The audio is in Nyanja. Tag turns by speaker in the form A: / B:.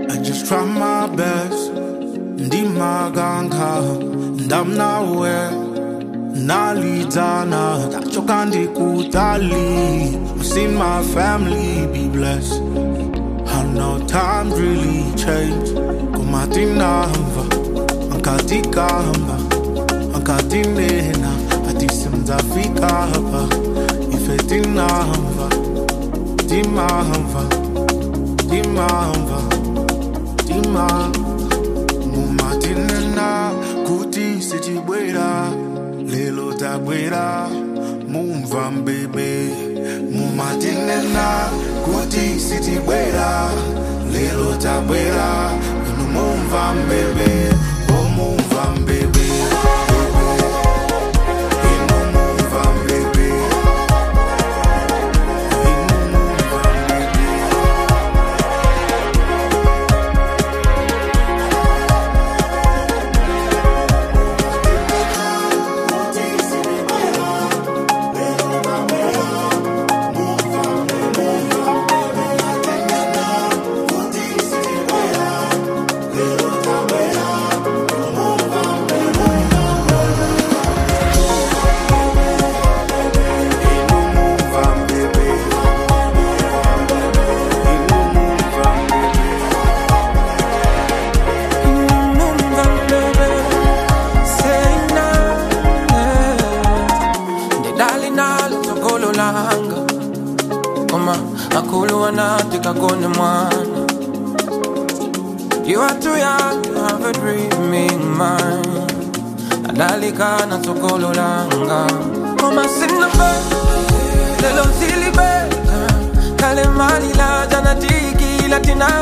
A: I just try my best. Ndimaganga, ndamnawe, nalidana, tachoka ndikutali. I've seen my family be blessed. I know times really change. Kumatinamba, ankatikamba, ankatinena, atisimzafika hapa. Ifetinamba, timamba, timamba, timamba. mumatinena kuti sichibwera lelo tabwera mumva mbebe mumatinena kuti sichibwera lelo tabwera inu mumva mbebe o mumva mbebe inu mumva mbebe inu mumva mbebe
B: kakone mwana You are too young to have a dreaming mind Adalika na sokolo langa Mama sinabe Lelo silibe Kale mali la jana tiki latina